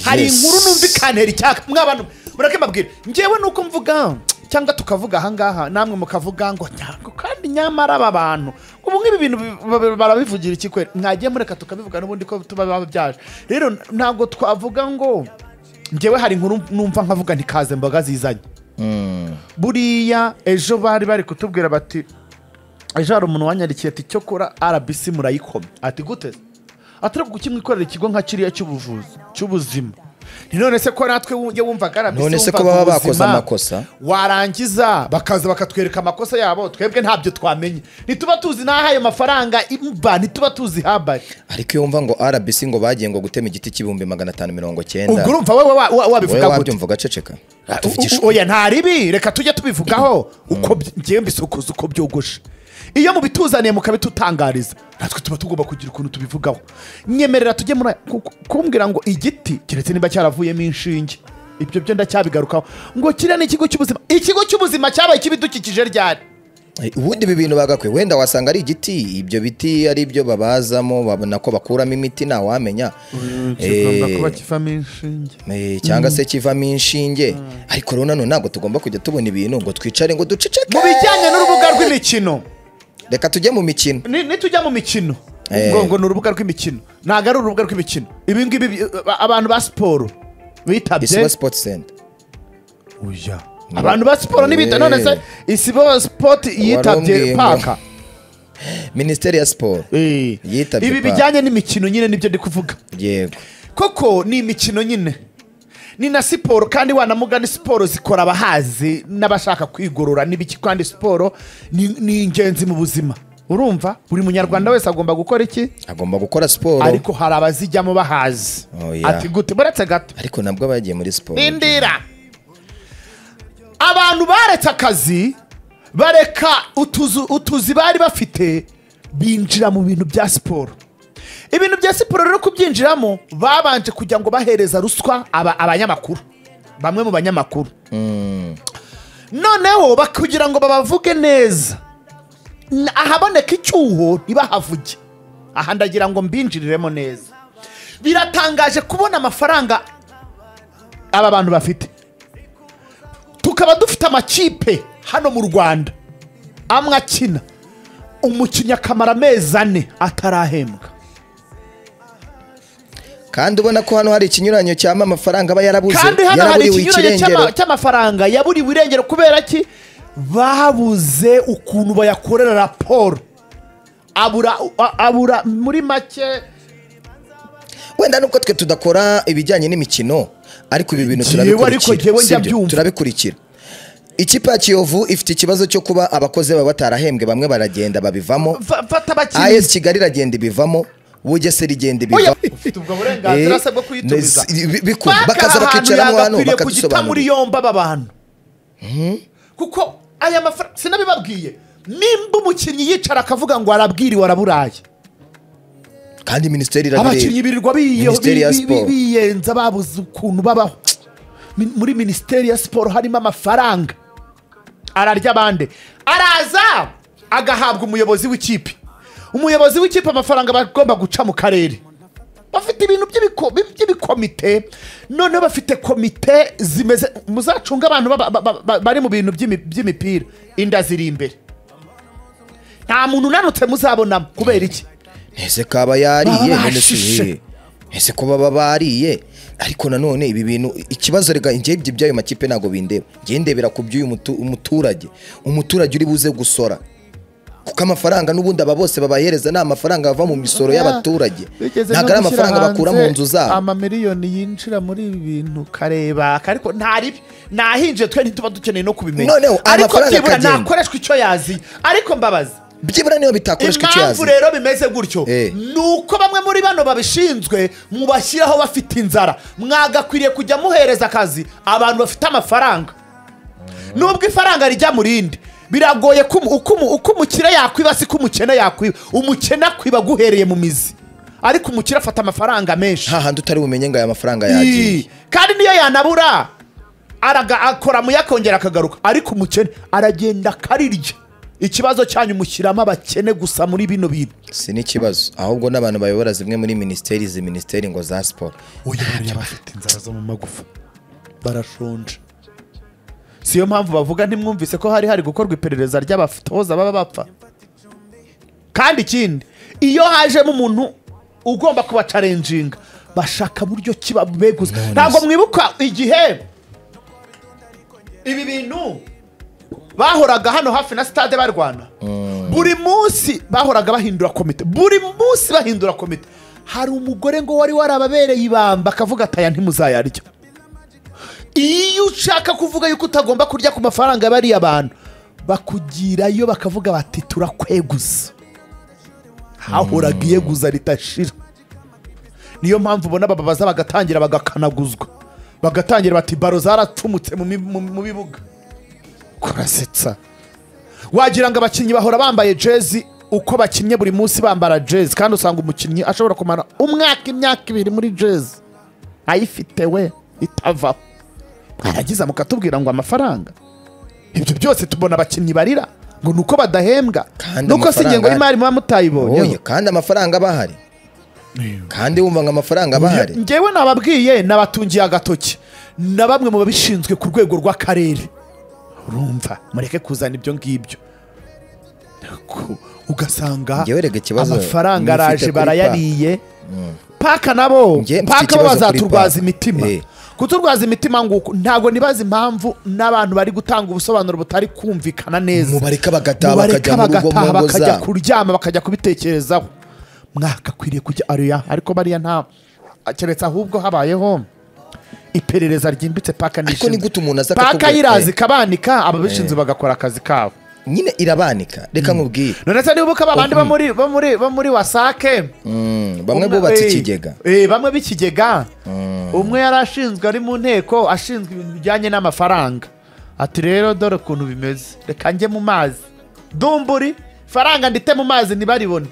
hari Yes. inkuru numvikanira icyaka mwabantu mureke mbabwira ngewe nuko mvuga cyangwa tukavuga ahangaha namwe mukavuga ngo ntabwo kandi nyamara aba bantu ubu nk'ibi bintu bi- ba- barabivugira iki kwera mwagiye mureka tukabivuga n'ubundi ko tuba babyaje rero ntabwo twavuga ngo ngewe hari inkuru numva nkavuga ntikaze mboga zizanye buriya ejo bari bari kutubwira bati ejo hari umuntu wanyandikiye ati cyo kora rbc murayikomye ati gute atari kuki mwikorera ikigo nka kiriya cy'ubuvuzi cy'ubuzima ni none se ko natwe wujya wumvaga rbc None se ko wumvaga baba bakoze ubuzima, amakosa? warangiza bakaza bakatwereka amakosa yabo twebwe ntabyo twamenye ntituba tuzi n'aho ayo mafaranga imba ntituba tuzi habaye ariko iyo wumva ngo rbc ngo bagiye ngo gutema igiti cy'ibihumbi magana atanu mirongo cyenda ubwo urumva wowe wa- wa- wowe wabivuga gute wabyumva ugaceceka U- tuvugisha u- oya nta ribi reka tujye tubivugaho uko by- ngewe mbisukuza uko byogoshe iyo mubituzaniye mukabitutangariza natwe tuba tugomba kugira ukuntu tubivugaho nyemerera tujye muri aya- ku- ku- kumbwira ngo igiti keretse niba cyaravuyemo inshinge ibyo byo ndacyabigarukaho ngo kiriya ni ikigo cy'ubuzima ikigo cy'ubuzima cyabaye ikibidukikije ryari Eh, ubundi ibi bintu bagakwiye wenda wasanga ari igiti ibyo biti ari byo babazamo babona ko bakuramo imiti ntawamenya Eh, kivamo inshinge eh, cyangwa se kivamo inshinge ariko rero nanone ntabwo tugomba kujya tubona ibintu ngo twicare ngo duceceke mu bijyanye n'urubuga rw'imikino reka tujye mu mikino ni ni tujya mu mikino Eh. ngo ngo ni urubuga rw'imikino ntabwo ari urubuga rw'imikino ibi ngibi bi- a- abantu ba siporo bitabye isibo sipoti senta Oya. abantu ba siporo n'ibita Eh. none se isibo sipoti umbwiye yitabye ngo- paka minisiteri ya siporo Eh. Yitabye ibi paka. bijyanye n'imikino nyine nibyo ndi kuvuga yego koko ni imikino nyine ni na siporo kandi wanamugani siporo zikora abahazi n'abashaka kwigorora n'ibiki kandi siporo ni ni ingenzi mu buzima urumva buri munyarwanda wese agomba gukora iki agomba gukora siporo ariko hari abazijyamo bahazi Oya. ati gute muretse gato ariko nabwo bagiye muri siporo ndindira abantu baretse akazi bareka utuzu- utuzi bari bafite binjira mu bintu bya siporo ibintu bya siporo rero kubyinjiramo babanje kugira ngo bahereza ruswa aba- abanyamakuru bamwe mu banyamakuru noneho bak- kugira ngo babavuge neza n- ahaboneka icyuho ntibahavuge aha ndagira ngo mbinjiriremo neza biratangaje kubona amafaranga aba bantu bafite tukaba dufite amakipe hano mu rwanda amwe akina umukinnyi akamara amezi ane atarahembwa kandi ubona ko hano hari ikinyuranyo cyama amafaranga aba yarabuze kandi hano hari yaraburiwe ikinyuranyo ikirengero cy'ama- cy'amafaranga yaburiwe irengero kubera ki babuze ukuntu bayakorera raporo abura a- abura muri make wenda nuko twe tudakora ibijyanye n'imikino ariko ibi bintu Jewe ariko jewe turabikurikira njya sibyo? byumva. turabikurikira ikipe ya kiyovu ifite ikibazo cyo kuba abakozi baba batarahembwe bamwe baragenda babivamo fa- fata abakinnyi as kigali iragenda ibivamo bugesera igenda Oya, ibivamo ufite ubwo burenganzira Eh, se bwo kuyitumiza nez- bi- bikuru, Banki bakaza aha hantu bakicaramo hano yagakwiriye kugita muri bakadusobanurira yombi aba bantu kuko aya mafaranga sinabibabwiye nimba umukinnyi yicara akavuga ngo arabwiriwe araburaye kandi minisiteri abakinnyi irabireba birirwa biyo- Minisiteri ya bi- bi- bi- Siporo. biyenza babuze ukuntu babaho Mi- muri minisiteri ya siporo harimo amafaranga ararya abandi araza agahabwa umuyobozi w'ikipe umuyobozi w'ikipe amafaranga bagomba guca mu karere bafite ibintu by'ibiko- bi- by'ibikomite noneho bafite komite zimeze muzacunga abantu baba- ba- ba- ba- bari mu bintu by'imi- by'imipira inda ziri imbere nta muntu unanutse muzabonamo kubera iki ese kaba yariye Baba none si- bashishe. ese ko baba bariye ariko nanone ibi bintu ikibazo rega njye ibyo by'ayo makipe ntabwo bindeba njye ndebera ku by'uyu mutu- umuturage umuturage uri buze gusora kuko amafaranga n'ubundi aba bose babahereza ni amafaranga ava mu misoro y'abaturage Bigeze ntabwo no ari gushyira amafaranga bakura mu hanze nzu zabo amamiliyoni yinjira muri ibi bintu kareba ariko nta ribi nahinjiye twe ntituba dukeneye no kubimenya Noneho, ariko amafaranga byibura akagenda. nakoreshwa icyo yazi ariko mbabaza byibura niyo bitakoreshwa icyo impamvu yazi rero bimeze gutyo Eh. ni uko bamwe muri bano babishinzwe mubashyiraho bafite inzara mwagakwiriye kujya muhereza akazi abantu bafite amafaranga nubwo ifaranga rijya mu rindi biragoye ko umu- uko umu- uko umukire yakwiba si ko umukene yakwiba umukene akwiba guhereye mu mizi ariko umukire afata amafaranga menshi nta handi utari bumenye ngo aya mafaranga yagiye Ii, kandi niyo yanabura araga- akora mu yakongera akagaruka ariko umukene aragenda akarirya ikibazo cyanyu mushyiramo abakene gusa muri bino bintu si n'ikibazo ahubwo n'abantu bayobora zimwe muri minisiteri izi minisiteri ngo za siporo uyu buriya bafite inzara zo mu magufa barashonje siyo mpamvu bavuga ntimwumvise ko hari hari gukorwa iperereza ry'abatoza baba bapfa kandi ikindi iyo hajemo umuntu ugomba kubacarenjinga bashaka buryo ki babeguza None ntabwo se. mwibuka igihe ibi bintu bahoraga hano hafi na sitade barwana buri munsi bahoraga bahindura komite buri munsi bahindura komite hari umugore ngo wari warababereye ibamba akavuga ati aya ntimuzayarya iyo ushaka kuvuga yuko utagomba kurya ku mafaranga bariya abantu bakugirayo bakavuga bati turakweguza hahoraga iyeguza ritashira niyo mpamvu ubona bababaza bagatangira bagakanaguzwa bagatangira bati baro zaracumutse mu mi- mu- mu bibuga kurasetsa wagira ngo abakinnyi bahora bambaye jezi uko bakinnye buri munsi bambara jezi kandi usanga umukinnyi ashobora kumara umwaka imyaka ibiri muri jezi ayifite we itavaho aragiza mukatubwira ngo amafaranga ibyo byose tubona abakinnyi barira ngo ni uko badahembwa Kandi nuko si amafaranga ingengo y'imari muba oye mutayibonye kandi amafaranga aba ahari kandi wumva ngo amafaranga aba ahari ngewe nababwiye nabatungiye agatoki na bamwe mu babishinzwe ku rwego rw'akarere urumva mureke kuzana ibyo ngibyo Ku- ugasanga Ngewe rega ikibazo amafaranga mufite araje kuri barayariye paka nabo Nge- mfite paka bo ikibazo kuri bazaturwaza Park. imitima Eh. kuturwaza imitima nguko ntabwo nibaza impamvu n'abantu bari gutanga ubusobanuro butari kumvikana neza Mubareka bagataha Mubareka bakajya mu rugo, bagataha mu ngo bakajya zabo. kuryama bakajya kubitekerezaho mwakakwiriye kujya ariya ariko bariya nta keretse ahubwo habayeho iperereza ryimbitse paka Ariko ni gute umuntu aza paka akakubwira- yirazi Eh. ikabanika ababishinzwe bagakora akazi kabo nyine irabanika reka nkubwire none se nibuka babandi bo muri bo muri bo muri wasake Mm, bamwe Umwe- bubatse eh, ikigega eh, bamwe b'ikigega umwe yari ashinzwe ari mu nteko ashinzwe ibintu bijyanye n'amafaranga ati rero dore ukuntu bimeze reka njye mu mazi dumburi faranga ndite mu mazi ntibaribone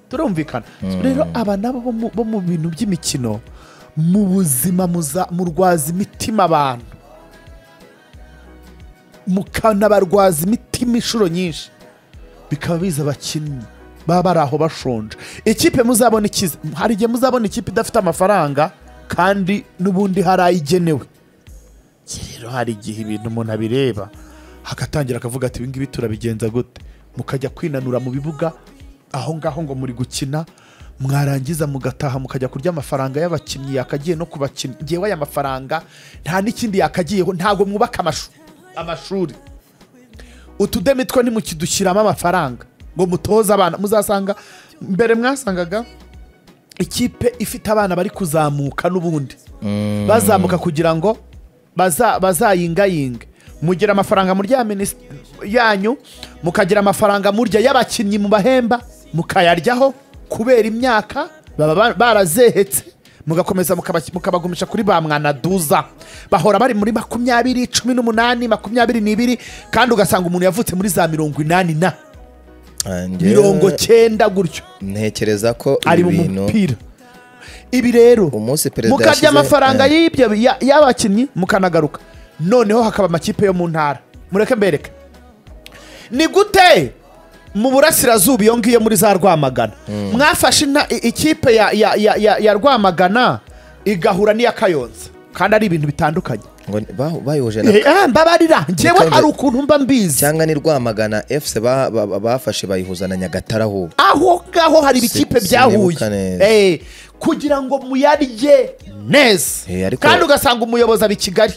turumvikana rero aba nabo bo mu- bo mu bintu by'imikino mu buzima muza- murwaza imitima abantu mukanabarwaza imitima inshuro nyinshi bikaba biza abakinnyi baba bari aho bashonje ikipe muzabona ikize hari igihe muzabona ikipe idafite amafaranga kandi n'ubundi hari ayigenewe rero hari igihe ibintu umuntu abireba agatangira akavuga ati ibingibi turabigenza gute mukajya kwinanura mu bibuga aho ngaho ngo muri gukina mwarangiza mugataha mukajya kurya amafaranga y'abakinnyi yakagiye no ku bakinnyi ngewe aya mafaranga nta n'ikindi yakagiyeho ntabwo mwubaka amashu- amashuri utudemi two ntimukidushyiramo amafaranga ngo mutoze abana muzasanga mbere mwasangaga ikipe ifite abana bari kuzamuka n'ubundi bazamuka kugira ngo baza- bazayingayinge mugira amafaranga murya minisitiri yanyu mukagira amafaranga murya y'abakinnyi mu bahemba mukayaryaho kubera imyaka baba ba- barazehetse mugakomeza mukaba- mukabagumisha kuri ba mwanaduza bahora bari muri makumyabiri cumi n'umunani makumyabiri n'ibiri kandi ugasanga umuntu yavutse muri za mirongo inani na Ah, njyewe mirongo cyenda gutyo ntekereza ko ari mu ibi bintu mupira ibi rero Umunsi perezida mukarya yashyize- amafaranga Eh. y'ibyo ya- y'abakinnyi mukanagaruka noneho hakaba amakipe yo mu ntara mureke mbereke ni gute mu burasirazuba iyo ngiyo muri za rwamagana mwafashe inta- i- ikipe ya- ya- ya- ya ya rwamagana igahura n'iya kayonza kandi ari ibintu bitandukanye ngo ni- ba- bayoje na Eh, ah, mbabarira ngewe Mukabwe- hari ukuntu mba mbizi cyangwa ni rwamagana fc ba- ba- ba- bafashe bayihuza na nyagatare ahubwo aho ngaho hari ibikipe Si- byahuye sinibuka neza. Eh, kugira ngo muyarye neza Eh, ariko- kandi ugasanga umuyobozi abi kigali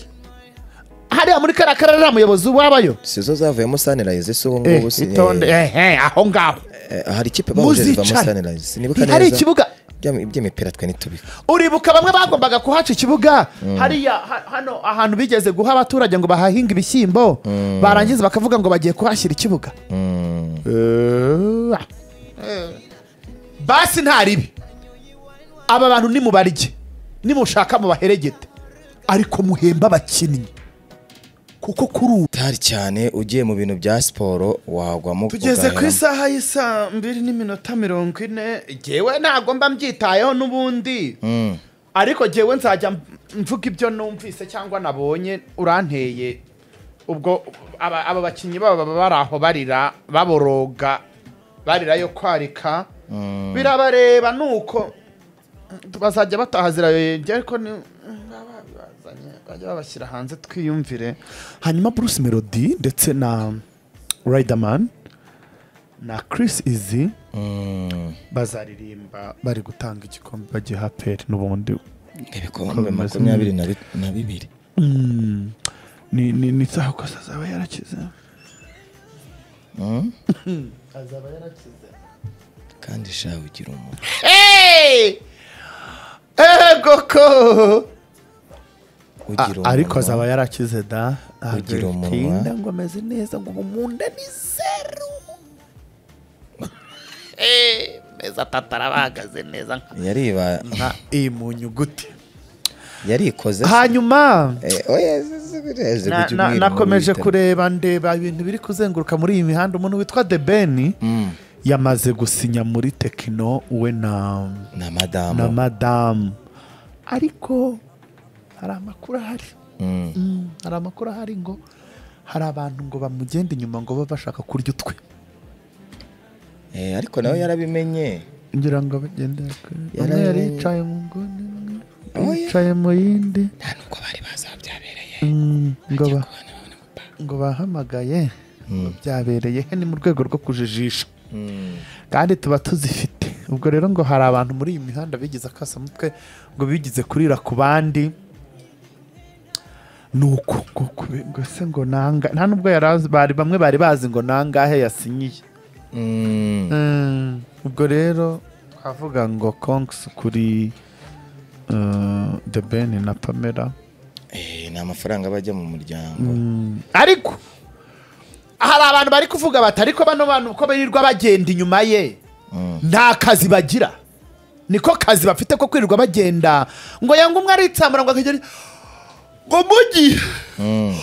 hariya muri kariya karere nta muyobozi wabayo sizo zavuyemo sunrise si ubu Eh, ngubu si- itonde eh, eh, eh, aho ngaho eh, hari ikipe bahuje zivamo Muzicara. sunrise sinibuka neza Hari ikibuga. Iby'imi- iby'imipira twe ntitubika uribuka bamwe bagombaga kuhaca ikibuga hariya ha- hano ahantu bigeze guha abaturage ngo bahahinge ibishyimbo barangiza bakavuga ngo bagiye kuhashyira ikibuga Eh, ah. basi nta ribi aba bantu nimubarye nimushaka mubaheregete ariko muhemba abakinnyi kuko kuri ubu utari cyane ugiye mu bintu bya siporo wagwamo tugeze ku ugaheramo. isaha y'isaa mbiri n'iminota mirongo ine ngewe ntabwo mba mbyitayeho n'ubundi Mm. ariko ngewe nzajya mv- mvuga ibyo numvise cyangwa nabonye uranteye ubwo aba aba bakinnyi babo baba bari aho barira baboroga barira yo kwarika birabareba ni uko bazajya bataha zirayobye ariko ni babazanye bajya babashyira hanze twiyumvire hanyuma bruce melody ndetse na riderman na chris izi bazaririmba bari gutanga igikombe bagiha peri n'ubundi ibikombe makumyabiri na bi- na bibiri ni ni ni saha kose azaba yarakize Mm. azaba yarakize kandi shawe ugira umuntu ego ko ugira A- ariko umunwa. azaba yarakize da Ugira umunwa. agatinda ngo ameze neza ngo ubu mu nda ni zeru Eh, meza tatara bahagaze neza nka- yariba nka iyi mu nyuguti yarikoze se? hanyuma Eh, oya, z- z- z- na- ujya na- ubwira nakomeje umubitamo. kureba ndeba ibintu biri kuzenguruka muri iyi mihanda umuntu witwa the ben Mm. yamaze gusinya muri tekino we na na na madamu madamu ariko hari amakuru ahari Mm. Mm, hari amakuru ahari ngo hari abantu ngo bamugenda inyuma ngo babe bashaka kurya utwe Eh, ariko nawe yarabimenye ngira ngo bagende bakore. umwe Yarabimenye. yari yicaye mu nguni umwe Oya. yicaye mu yindi nta n'ubwo bari bazabyabereye Mm, ngo ba- ngo bahamagaye ngo byabereye he ni mu rwego rwo kujijisha kandi tuba tuzifite ubwo rero ngo hari abantu muri iyi mihanda bigize akasamutwe ngo bigize kurira ku bandi ni uko ngo kube- ngo se ngo nanga nta nubwo yari azi- bari bamwe bari bazi ngo nangahe yasinyiye Mm. Mm, ubwo rero twavuga ngo konks kuri uh, the ben na pamela Eh, ni amafaranga aba ajya mu muryango ariko hari abantu bari kuvuga bati ariko bano bantu uko birirwa bagenda inyuma ye nta kazi bagira niko kazi bafite ko kwirirwa bagenda ngo yanga umwe aritsamura ngo akagera ngo mugi Mm.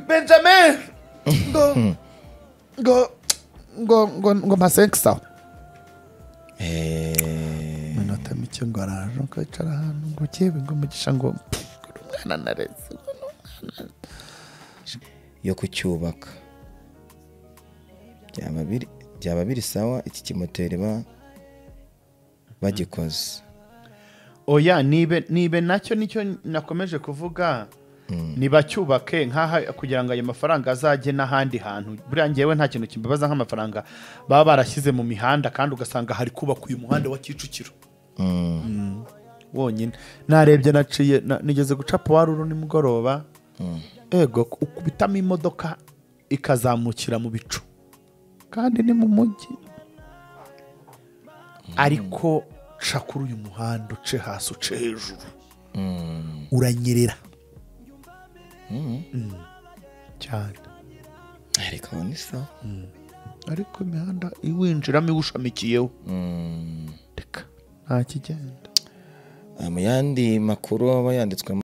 benjamin ngo ngo ngo ngo ngo masenkisaho Eh, minota mike ngo araje ngo yicara ahantu ngo yewe ngo mugisha ngo pff, ngo umwana nareze ngo ni umwana yo kucyubaka byaba biri byaba biri sawa iki kimoteri ba bagikoze oya nibe nibe nacyo nicyo nakomeje kuvuga nibacyubake nk'aha kugira ngo ayo mafaranga azajye n'ahandi hantu buriya ngewe nta kintu kimbabaza nk'amafaranga baba barashyize mu mihanda kandi ugasanga hari kubakwa uyu muhanda wa kicukiro Mm. wonyine narebye naciye na- nigeze guca puwaruru nimugoroba ego ukubitamo imodoka ikazamukira mu bicu kandi ni mu mujyi ariko ca kuri uyu muhanda uce hasi uce hejuru Mm. uranyerera Mm. Mm. cyane ariko ni sawa ariko imihanda iwinjiramo iwushamikiyeho Mm. reka nta kigenda mu yandi makuru aba yanditswe